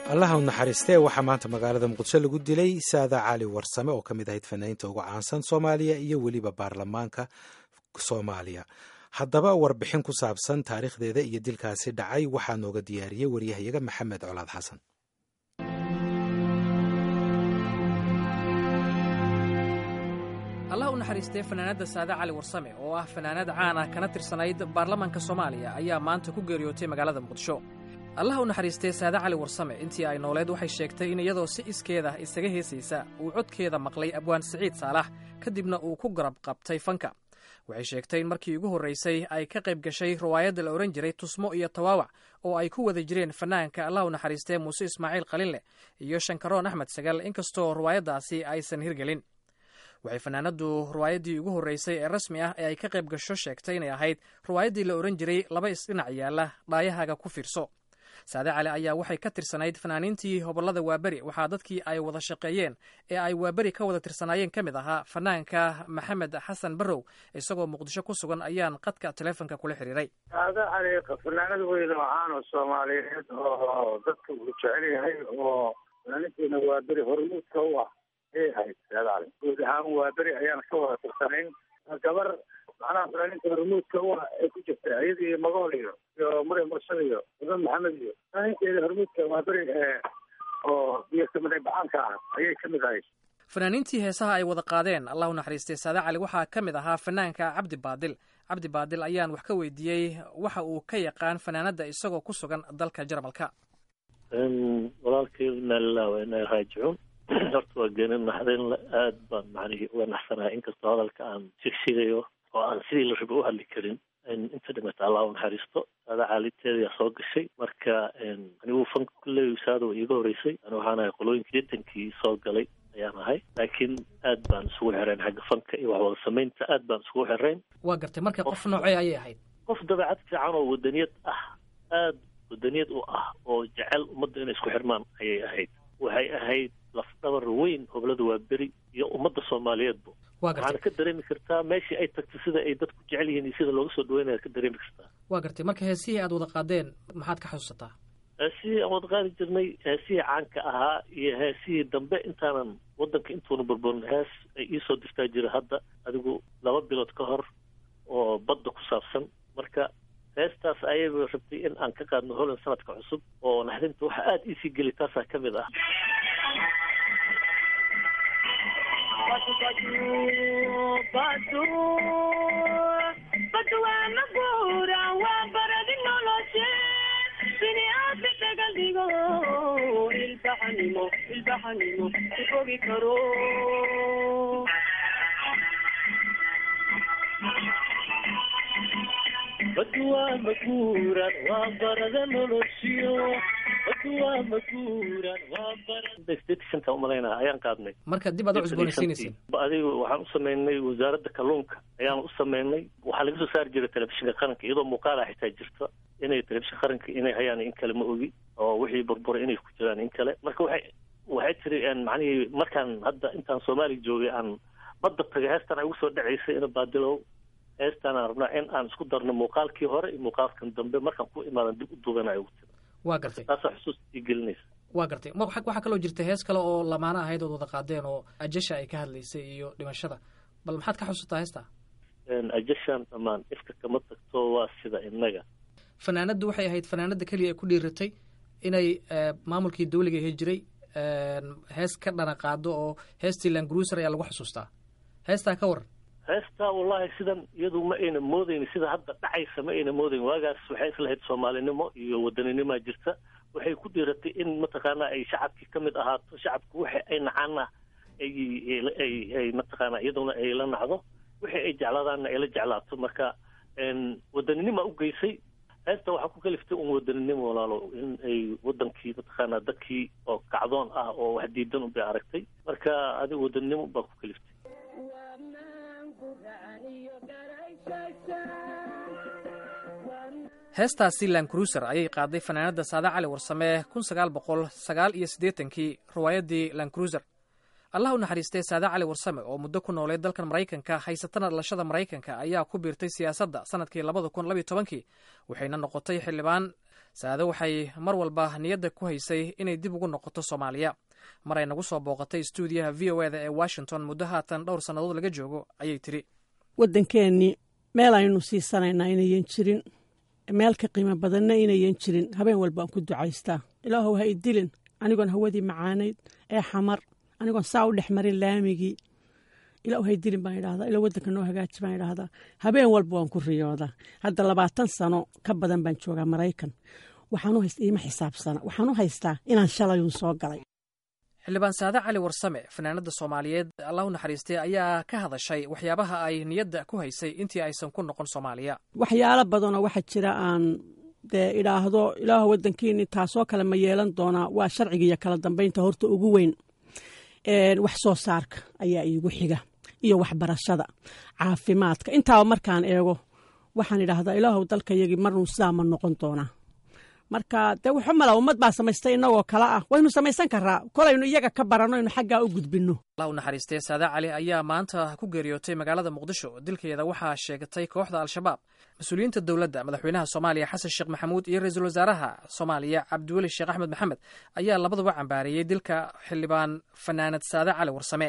allaha u naxariistee waxaa maanta magaalada muqdisho lagu dilay saada cali warsame oo ka mid ahayd fanaaniinta ugu caansan soomaaliya iyo weliba baarlamaanka soomaaliya haddaba warbixin ku saabsan taariikhdeeda iyo dilkaasi dhacay waxaa nooga diyaariyey waryahayaga maxamed colaad xasan allah u naxariistee fanaanadda saade cali warsame oo ah fanaanad caan ah kana tirsanayd baarlamaanka soomaaliya ayaa maanta ku geeriyootay magaalada muqdisho allah u naxariistee saade cali warsame intii ay nooleed waxay sheegtay in iyadoo si iskeeda isaga heesaysa uu codkeeda maqlay abwaan siciid saalax kadibna uu ku garab qabtay fanka waxay sheegtay in markii ugu horraysay ay ka qayb gashay riwaayadda la odhan jiray tusmo iyo tawaawac oo ay ku wada jireen fanaanka allah u naxariistee muuse ismaaciil qalinleh iyo shankaroon axmed sagal inkastoo riwaayaddaasi aysan hirgelin waxay fanaanaddu riwaayaddii ugu horreysay ee rasmi ah ee ay ka qayb gasho sheegtay inay ahayd riwaayaddii la odhan jiray laba isdhinac yaalla dhaayahaaga ku fiirso saade cali ayaa waxay ka tirsanayd fanaaniintii hobollada waaberi waxaa dadkii ay wada shaqeeyeen ee ay waaberi ka wada tirsanaayeen ka mid ahaa fanaanka maxamed xasan barrow isagoo muqdisho ku sugan ayaan qadka taleefonka kula xiriiray saade cali fanaanad weyn oo caan oo soomaaliyeed oo dadka uu jecel yahay oo fanaaniintiina waaberi hormuudka u ah ayay ahayd saade cali guud ahaan waaberi ayaan ka wada tirsanayn gabar macnaha fanaaniinta hormuudka u ah ay ku jirta iyadii magool iyo iyo maryam mursal iyo mudan maxamed iyo fanaaniinteeda hormuudka waa beri oo iyo kamida bacaanka ah ayay ka mid ahayd fanaaniintii heesaha ay wada qaadeen allah u naxariistay saade cali waxaa ka mid ahaa fanaanka cabdi baadil cabdi baadil ayaan wax ka weydiiyey waxa uu ka yaqaan fanaanadda isagoo ku sugan dalka jarmalka walaalkay inaa lilah wa inaa raajicuun horta waa geeni naxdinle aad baan macnihii uga naxsanahay inkastoo hadalka aan shigshigayo oo aan sidii la raba u hadli karin inta dhimata allah u naxariisto saada caaliteedaa soo gashay marka anigu fanka kulley saada iiga horeysay ani waxaan ahay qolooyinka deetankii soo galay ayaan ahay laakiin aad baan isugu xirayn xagga fanka iyo waxwada samaynta aad baan isugu xirayn waa gartay marka qof noocee ayay ahayd qof dabeecad fiican oo wadaniyad ah aad wadaniyad u ah oo jecel ummadda inay isku xirmaan ayay ahayd waxay ahayd lafdhabar weyn hoblada waa beri iyo ummadda soomaaliyeedba waxaana ka dareemi kartaa meeshii ay tagtay sida ay dadku jecel yihiin iyo sida looga soo dhaweynaya ka dareemi kartaa waa gartay marka heesihii aad wada qaadeen maxaad ka xusuusataa heesihii aan wada qaadi jirnay heesihii caanka ahaa iyo heesihii dambe intaanan waddanka intuuna burburin hees ay iisoo dirtaa jira hadda adigu laba bilood ka hor oo badda ku saabsan marka heestaas ayaba rabtay in aan ka qaadno holand sanadka cusub oo naxdinta waxa aada iisii geli taasaa ka mid ah badwaa maguuran waa barada noloshiyo badwaa maguuran waa barada umalaynaa ayaan qaadnay marka dib aad u cusboonaysiinayseen adiga waxaan u samaynay wasaaradda kalluunka ayaan u samaynay waxaa laga soo saari jiray telefishinka qaranka iyadoo muuqaala xitaa jirta inay telefishin qaranka inay hayaan in kale ma ogi oo wixii burburay inay ku jiraan in kale marka waxay waxay tiri macnihii markaan hadda intaan soomaaliya joogay aan badda tagay heestan ay ugu soo dhacaysay ina baadilow heestaan aan rabnaa in aan isku darno muuqaalkii hore iyo muuqaalkan dambe markaan ku imaadan dib u duubanayo ugu tira waa gartay taasaa xusuus ii gelinaysa waa gartay ma waxaa kaloo jirta hees kale oo lamaano ahayd ood wada qaadeen oo ajasha ay ka hadlaysay iyo dhimashada bal maxaad ka xusuutaa heestaa ajashaan dhammaan ifka kama tagto waa sida innaga fanaanaddu waxay ahayd fanaanadda keliya ay ku dhiiratay inay maamulkii dawliga ahi jiray hees ka dhana qaado oo heestii langruuser ayaa lagu xusuustaa heestaa ka waran heestaa wallahi sidan iyadu ma ayna moodayni sida hadda dhacaysa ma ayna moodayn waagaas waxay islahayd soomaalinimo iyo wadaninimoa jirta waxay ku dhiiratay in mataqaanaa ay shacabkii ka mid ahaato shacabku waxa ay nacaana ay ay ay mataqaanaa iyaduna ay la nacdo wixii ay jeclaadaanna ay la jeclaato marka wadaninima u geysay heesta waxaa ku kaliftay un wadaninimo walaalo in ay wadankii mataqaanaa dadkii oo kacdoon ah oo wax diidan unbay aragtay marka adiga wadaninimo baa ku kaliftay heestaasi lankruuser ayay qaaday fanaanadda saade cali warsame kun sagaal boqol sagaal iyo siddeetankii riwaayaddii lankruuser allah u naxariistay saade cali warsame oo muddo ku noolay dalkan maraykanka haysatana dhalashada maraykanka ayaa ku biirtay siyaasadda sanadkii labada kun labiyo tobankii waxayna noqotay xildhibaan saade waxay mar walba niyadda ku haysay inay dib ugu noqoto soomaaliya mar ay nagu soo booqatay stuudiyaha v o eda ee washington muddo haatan dhowr sannadood laga joogo ayay tidhi waddankeennii meel aynu siisanaynaa inayan jirin meel ka qiimo badanna inayan jirin habeen walba aan ku ducaystaa ilaahow ha idilin anigoon hawadii macaanayd ee xamar anigoon saa u dhex marin laamigii ilaahu ha idilin baan idhahdaa ilaa waddanka noo hagaaji baan idhahdaa habeen walba waan ku riyoodaa hadda labaatan sano ka badan baan joogaa maraykan waxaanu haysta iima xisaabsana waxaan u haystaa inaan shalayun soo galay xildhibaan saade cali warsame fanaanada soomaaliyeed allahu naxariistay ayaa ka hadashay waxyaabaha ay niyadda ku haysay intii aysan ku noqon soomaaliya waxyaalo badanoo waxaa jira aan dee idhaahdo ilaahu waddankiini taasoo kale ma yeelan doonaa waa sharciga iyo kala dambeynta horta ugu weyn wax soo saarka ayaa iigu xiga iyo waxbarashada caafimaadka intaaba markaan eego waxaan idhaahdaa ilaahu dalkayagii marnuu sidaa ma noqon doonaa marka dee wuxu mala ummad baa samaystay innagoo kale ah waynu samaysan karaa kolaynu iyaga ka baranno inu xaggaa u gudbinno allah u naxariistay saade cali ayaa maanta ku geeriyootay magaalada muqdisho dilkeeda waxaa sheegatay kooxda al-shabaab mas-uuliyiinta dowladda madaxweynaha soomaaliya xasan sheekh maxamuud iyo ra-iisul wasaaraha soomaaliya cabdiweli sheekh axmed maxamed ayaa labaduba cambaareeyey dilka xildhibaan fanaanad saade cali warsame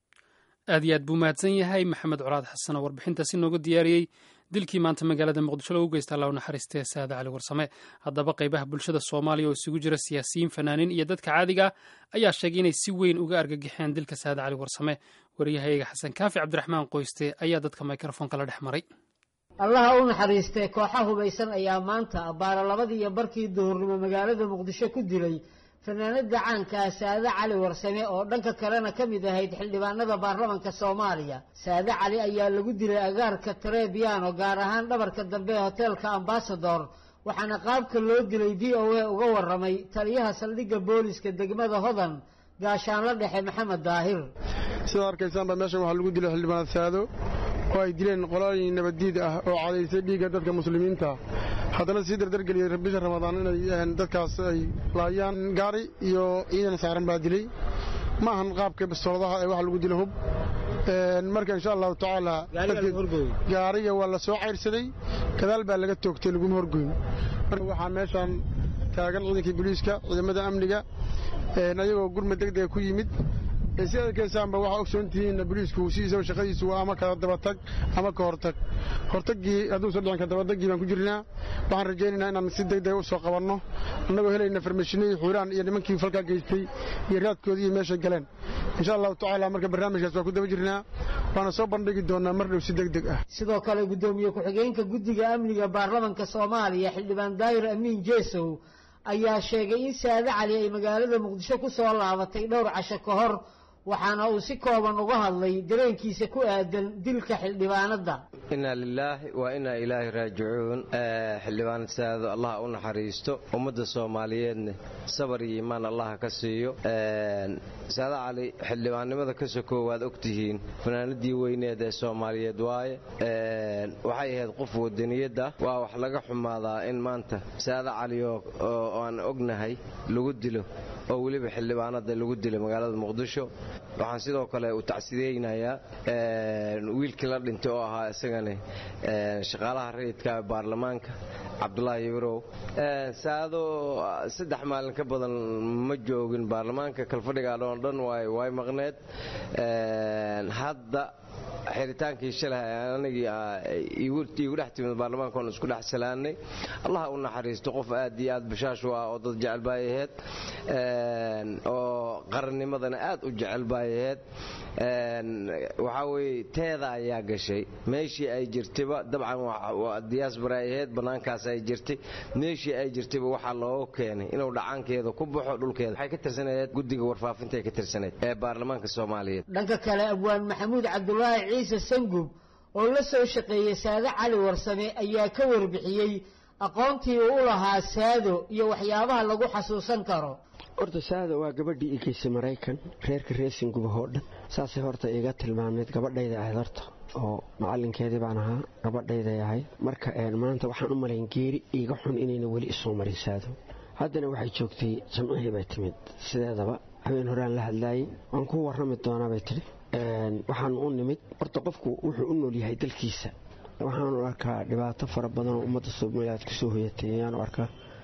aad iyo aad buu mahadsan yahay maxamed colaad xasan oo warbixintaasi nooga diyaariyey dilkii maanta magaalada muqdisho lagu geysta allah u naxariistee saade cali warsame haddaba qaybaha bulshada soomaaliya oo isugu jira siyaasiyiin fanaaniin iyo dadka caadiga ah ayaa sheegay inay si weyn uga argagixeen dilka saade cali warsame waryahayaga xasan kaafi cabdiraxmaan qoyste ayaa dadka mikrofoonka la dhex maray allaha u naxariistee kooxa hubaysan ayaa maanta abbaara labadii iyo barkii duhurnimo magaalada muqdisho ku dilay fanaanada caanka ah saade cali warsame oo dhanka kalena ka mid ahayd xildhibaanada baarlamanka soomaaliya saade cali ayaa lagu dilay agaarka trebiano gaar ahaan dhabarka dambe ee hoteelka ambasador waxaana qaabka loo dilay v o a uga waramay taliyaha saldhigga booliska degmada hodan gaashaanla dhexe maxamed daahir sidaa arkaysaanba meeshan waxaa lagu dilay xildhibaan saado oo ay dileen qolooyin nabaddiid ah oo cadaysay dhiigga dadka muslimiinta haddana sii dardargeliyey bisha ramadaan inay dadkaas ay laayaan gaari iyo ciidan saaran baa dilay ma ahan qaabka bistooladaha ee waxa lagu dila hub marka insha allahu tacaala gaariga waa la soo cayrsaday gadaal baa laga toogtay laguma horgoyn waxaa meeshaan taagan ciidankii booliiska ciidamada amniga ayagoo gurma degdega ku yimid si arkaysaanba waxaa ogsoontihiin boliisku sidiisaba shaqadiisu waa ama kala dabatag ama ka hortag hortagii hadduusan dhicin ka dabadagii baan ku jirnaa waxaan rajaynaynaa inaan si degdega u soo qabanno annagoo helayna farmashinadii xuuraan iyo nimankii falkaa geystay iyo raadkoodii iyo meeshay galeen insha allahu tacaala marka barnaamijkaas waa ku daba jirnaa waana soo bandhigi doonaa mar dhow si degdeg ah sidoo kale guddoomiye ku-xigeenka guddiga amniga baarlamanka soomaaliya xildhibaan daayir amiin jeesow ayaa sheegay in saade cali ay magaalada muqdisho ku soo laabatay dhowr casho ka hor waxaana uu si kooban uga hadlay dareenkiisa ku aadan dilka xildhibaanadda inaa lilaahi waa inaa ilaahi raajicuun xildhibaanad saado allah u naxariisto ummadda soomaaliyeedna sabar iyo iimaan allaha ka siiyo saade cali xildhibaannimada ka sokoo waad ogtihiin fanaanadii weyneed ee soomaaliyeed waaye waxay ahayd qof wadaniyad ah waa wax laga xumaadaa in maanta saade cali oo aan ognahay lagu dilo oo weliba xildhibaanada lagu dilay magaalada muqdisho waxaan sidoo kale u tacsideynayaa wiilkii la dhintay oo ahaa isagana shaqaalaha rayidka baarlamaanka cabdulaahi ibrow saado saddex maalin ka badan ma joogin baarlamaanka kalfadhigaan oo dhan way maqneed hadda xiritaankii shalay anigii iigu dhex timid baarlamaankoon isku dhex salaannay allah u naxariisto qof aad iyo aad bashaash u ah oo dad jecel baay ahayd oo qarannimadana aad u jecel baay ahayd waxaa weye teeda ayaa gashay meeshii ay jirtayba dabcan diyaasbara ay ahayd bannaankaas ay jirtay meeshii ay jirtayba waxaa looga keenay inuu dhacaankeeda ku baxo dhulkeeda waxay ka tirsanayd guddiga warfaafintaay ka tirsanayd ee baarlamaanka soomaaliyeed dhanka kale abwaan maxamuud cabdulaahi ciise sangub oo la soo shaqeeyey saade cali warsame ayaa ka warbixiyey aqoontii uu u lahaa saado iyo waxyaabaha lagu xasuusan karo horta saada waa gabadhii igeysay maraykan reerka reesingubah oo dhan saasay horta iga tilmaamayd gabadhayda ahayd horta oo macalinkeedii baan ahaa gabadhayday ahayd marka maanta waxaan u malayn geeri iiga xun inayna weli isoo marin saado haddana waxay joogtay jamcihii bay timid sideedaba habeen horaan la hadlaayey waan ku warrami doonaa bay tidhi waxaan u nimid horta qofku wuxuu u nool yahay dalkiisa waxaanu arkaa dhibaato fara badan oo ummadda soomaaliyeed kusoo hoyatay ayaanu arkaa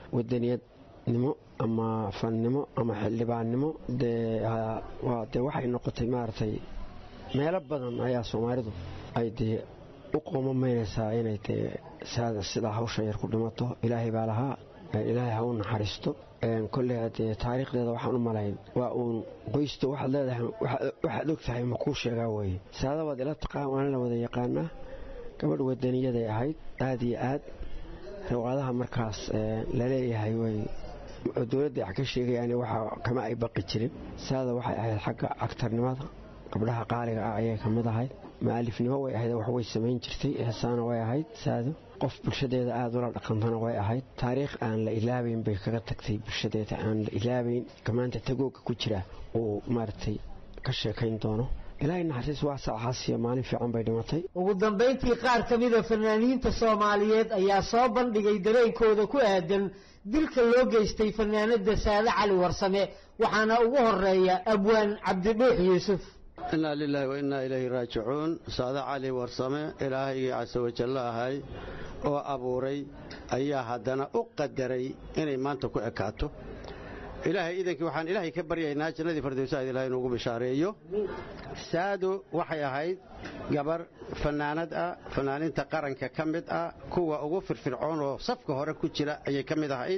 wadaniyadnimo ama fannimo ama xildhibaannimo dee dee waxay noqotay maaragtay meelo badan ayaa soomaalidu ay dee u qoomamaynaysaa inay dee saada sidaa hawsha yar ku dhimato ilaahay baa lahaa ilaahay ha u naxariisto kolley dee taariikhdeeda waxaan u malayn waa uun qoysto waxaad leedahay waxaad og tahay ma kuu sheegaa weye saada waad ila taqaan waana la wada yaqaanaa gabadh wadaniyaday ahayd aad iyo aad riwaadaha markaas laleeyahay way dowladda wax ka sheegayaan waxa kama ay baqi jirin saada waxay ahayd xagga cagtarnimada gabdhaha qaaliga ah ayay ka mid ahayd maalifnimo way ahayd wax way samayn jirtay heesaana way ahayd saado qof bulshadeeda aada ula dhaqantana way ahayd taariikh aan la ilaabayn bay kaga tagtay bulshadeeda aan la ilaabayn kamaanta tagooga ku jira uu maaragtay ka sheekayn doono ilaahay naxariis waa saaxaasiyo maalin fiican bay dhimatay ugu dambayntii qaar ka mida fanaaniinta soomaaliyeed ayaa soo bandhigay dareenkooda ku aadan dilka loo geystay fanaanada saade cali warsame waxaana ugu horeeya abwaan cabdidhuux yuusuf innaa lilaahi wa innaa ilayhi raajicuun saade cali warsame ilaahaygii casa wajallo ahay oo abuuray ayaa haddana u qadaray inay maanta ku ekaato ilaahay idankii waxaan ilaahay ka baryaynaa jannadii fardowsaad ilahay inuugu bishaareeyo saado waxay ahayd gabar fannaanad ah fannaaniinta qaranka ka mid ah kuwa ugu firfircoon oo safka hore ku jira ayay ka mid ahayd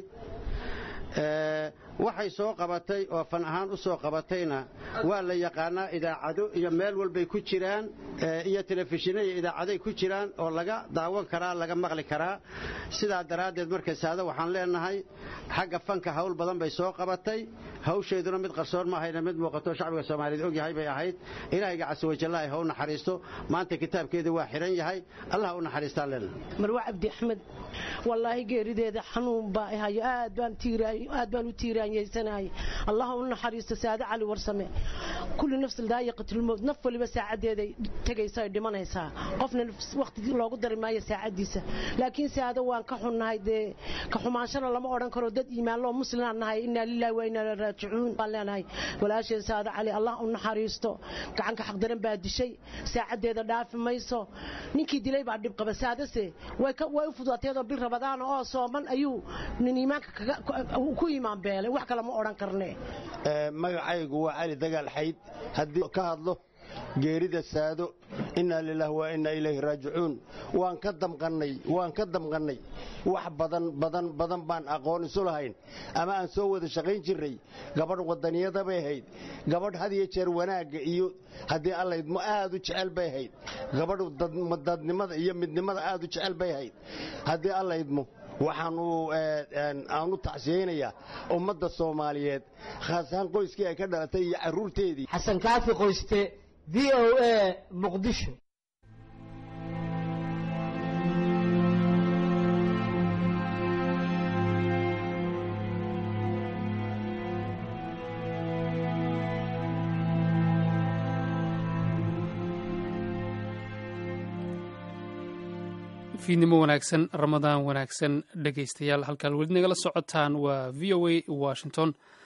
waxay soo qabatay oo fan ahaan u soo qabatayna waa la yaqaanaa idaacado iyo meel walbay ku jiraan iyo telefishinno iyo idaacaday ku jiraan oo laga daawan karaa laga maqli karaa sidaa daraaddeed marka saado waxaan leenahay xagga fanka hawl badan bay soo qabatay hawsheeduna mid qarsoon ma ahayna mid muuqato shacbiga soomaaliyeed ogyahay bay ahayd ilaahayga casawajallaha ha u naxariisto maanta kitaabkeeda waa xiran yahay allah u naxariistaan leenahay marwa cabdi axmed wallaahi geerideeda xanuun baa hayo aad baan aad baan u tiiraanyeysanahay allah u naxariisto saade cali warsame kulli nafsi daayiqatulmowt naf waliba saacadeeday tegaysa ay dhimanaysaa qofna waqti loogu dari maayo saacadiisa laakiin saado waan ka xunnahay dee ka xumaanshana lama odhan karo dad iimaanloo muslimaan nahay innaa lillahi wa innaa ilaihi raajicuun baan leenahay walaasheen saade cali allah u naxariisto gacanka xaqdaran baa dishay saacadeeda dhaafi mayso ninkii dilay baa dhib qaba saadase way u fududateedoo bil rabadaan oo sooman ayuu nin iimaanka ku iimaan beelay wax kale ma odhan karne magacaygu waa cali dagaal xayd haddii ka hadlo geerida saado innaa lilaah wa innaa ilayhi raajicuun waan ka damqannay waan ka damqannay wax badan badan badan baan aqoon isu lahayn ama aan soo wada shaqayn jirray gabadh wadaniyada bay ahayd gabadh had iyo jeer wanaagga iyo haddii allaydmo aad u jecel bay ahayd gabadh dadnimada iyo midnimada aad u jecel bay ahayd haddii allaydmo waxaan u tacsiyeynayaa ummadda soomaaliyeed khaas ahaan qoyskii ay ka dhalatay iyo carruurteedii xasan kaafi qoyste v o a muqdisho fiidnimo wanaagsan ramadaan wanaagsan dhegaystayaal halkaan weli nagala socotaan waa v o a washington